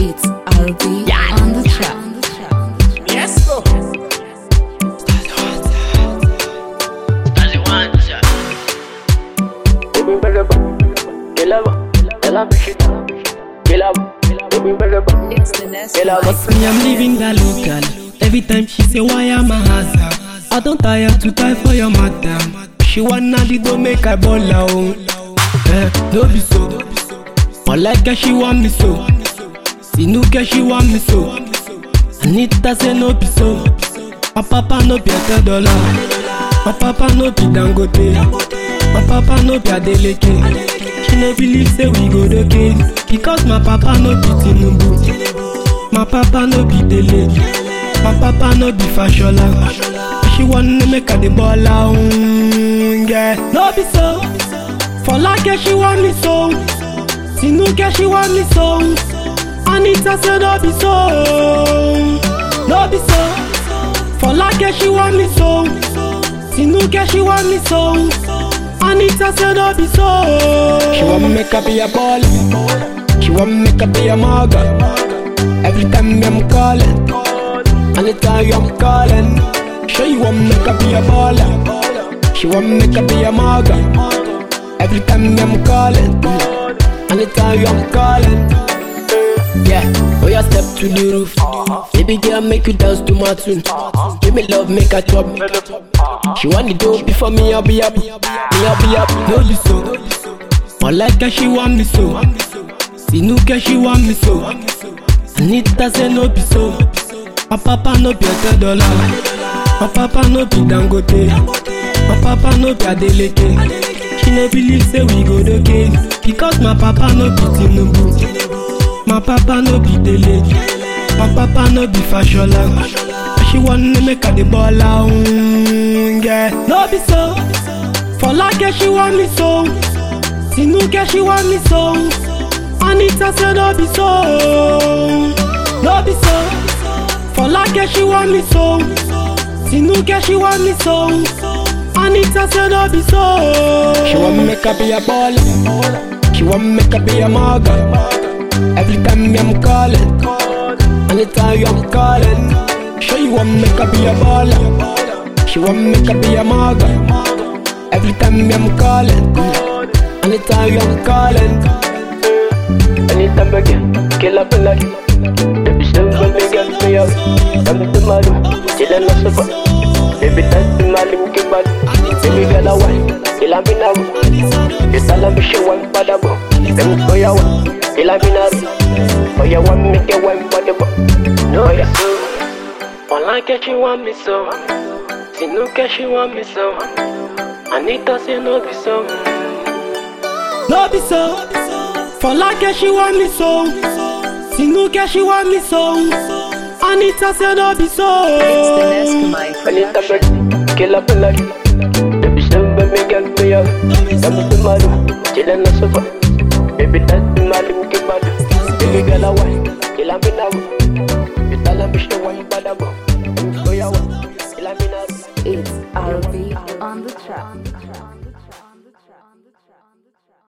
It's RB on the track. Yes, go. It's the next life. Me, I'm living that local. Every time she say, why am I hazard? I don't tire to die for your madam. She wanna the do make I ball out. Eh, no be so. Malika she want me so. Sinuka she want me so. Anita say no be so. My papa no be a dollar. My papa no be Dangote. My papa no be Adeleke. She no believe say we go okay because my papa no be Tinubu. My papa no be Dele. My papa no be Fashola. She wanna make her the ball out. Mm, yeah. No be so. For like she want me so. Sinuka she want me so. Anita say no be so. No be so. For like she want me so. Sinuka she want me so. Anita say no be so. She want me make her be a baller. She want me make her be a mugger. Every time I'm calling, anytime I'm calling. She want me make her be a baller. She want me make her be a mugger. Every time I'm calling, anytime I'm calling. Yeah, oh yeah, step to the roof. Baby girl, make you dance to my tune. Give me love, make her chop me. She want the dope before me, I'll be up. Me, I'll be up. No be so. Malika, she want me so. Sinuka, she want me so. Anita say no be so. My papa no be a dollar. My papa no be Dangote. My papa no be Adeleke. She no believe say we go okay because my papa no be Tinubu. My papa no be Dele. My papa no be Fashola. She wanna make her the ball out. Mm, yeah. No be so. For like she want me so. Sinuka she want me so. Anita say no be so. No be so. For like she want me so. Sinuka she want me so. Anita say no be so. She want me make her be a baller. She want me make her be a mugger. Every time I'm calling, anytime I'm calling. She want me make her be a baller. She want me make her be a mugger. Every time I'm calling, anytime I'm calling. Anytime again, kill up a lot. Baby, still when me get me out. I'm the man, chillin' on sofa. Baby, that's the man, him keep bad. Baby, girl, I want, kill up in a room. You tell me she want for the book. Them for your one, kill up in a room. For your one, make your one for the book. No, yeah. Malika she want me so. Sinuka she want me so. Anita say no be so. No be so. For like she want me so. Sinuka she want me so. Anita say no be so. It's the next life. Anytime again, kill up a lot. Baby, still when me get me out. I'm the man, chillin' on sofa. Baby, that's the man, him keep bad. Baby, girl, I want, kill up in a room. You tell me she want for the book.